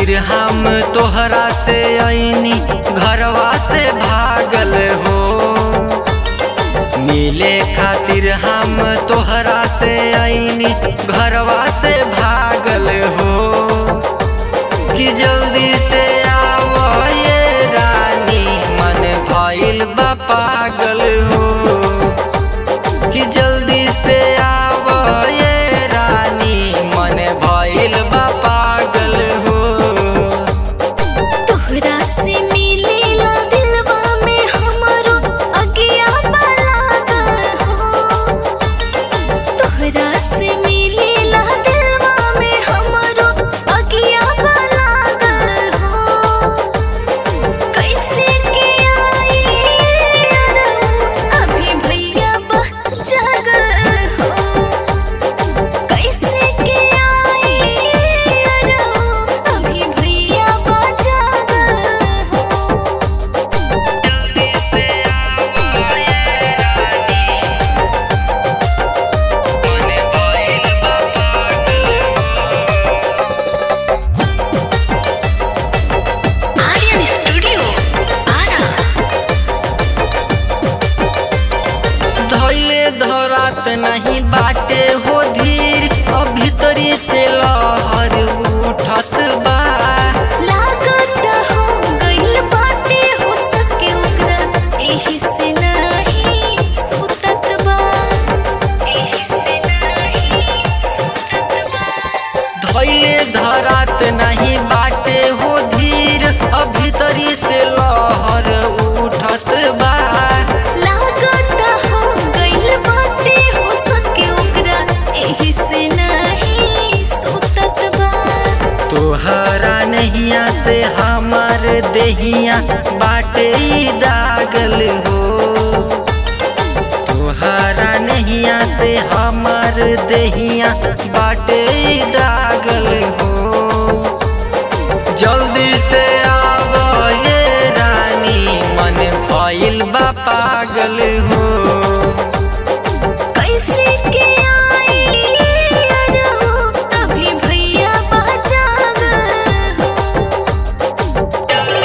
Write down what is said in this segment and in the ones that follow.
खातिर हम तोहरा से ऐनी घरवा से भागल हो मिले खातिर हम तोहरा से ऐनी घरवा से भागल हो कि जल्दी से आओ ये रानी मन भइल बा पागल हो कि जल्दी से आओ ये रानी मन भइल बा पागल हो तोहरा से मिलेला दिलवा में हमरो अगिया लागल हो तोहरा से मिलेला दिलवा में हमरो अगिया लागल हो कैसे के आई अभी भैया बा जागल हो कैसे के आई अभी भैया बा जागल हो आर्यन स्टूडियो आरा धैले धरात नहीं बाटे हो धीर अब भीतरी से लहर उठत बा लागत हो गइल बाटे हो सके ओकरा एही से नहीं सुतत बा एही से नहीं सुतत बा धैले धरात नहीं बाटे हो धीर अब भीतरी से लहर उठत बा लागत हो गइल बाटे हो सके ओकरा एही से नहीं सुतत बा तोहरा नहिया से हमर देहिया बाटे ई दागल हो तोहरा नहिया से हमर देहिया बाटे ई दागल हो जल्दी से आव ये रानी मन भइल बा पागल हो कैसे के आई अभी भैया बा जागल हो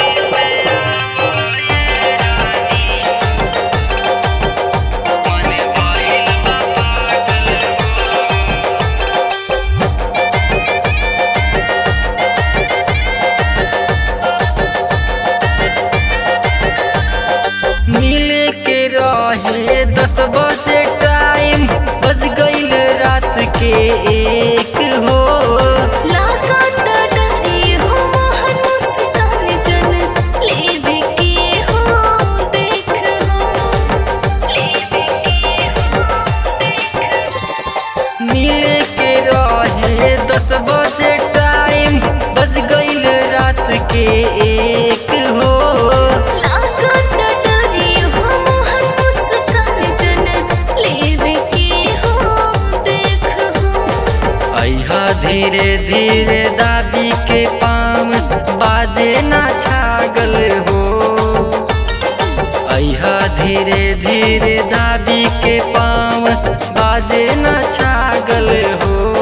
मिले के रहे दस बजे टाइम बज गईल रात के एक हो लागत डरी हो मोहन मुस्कान जन लेवे के हो देख हो लेवे के हो देख हो मिले के रहे दस बजे टाइम बज गईल रात के एक हो लागत डरी हो मोहन मुस्कान जन लेवे के हो देख हो अहा धीरे धीरे दाबी के पाम बाजे ना छागल हो अहा धीरे धीरे दाबी के पाम बाजे ना छागल हो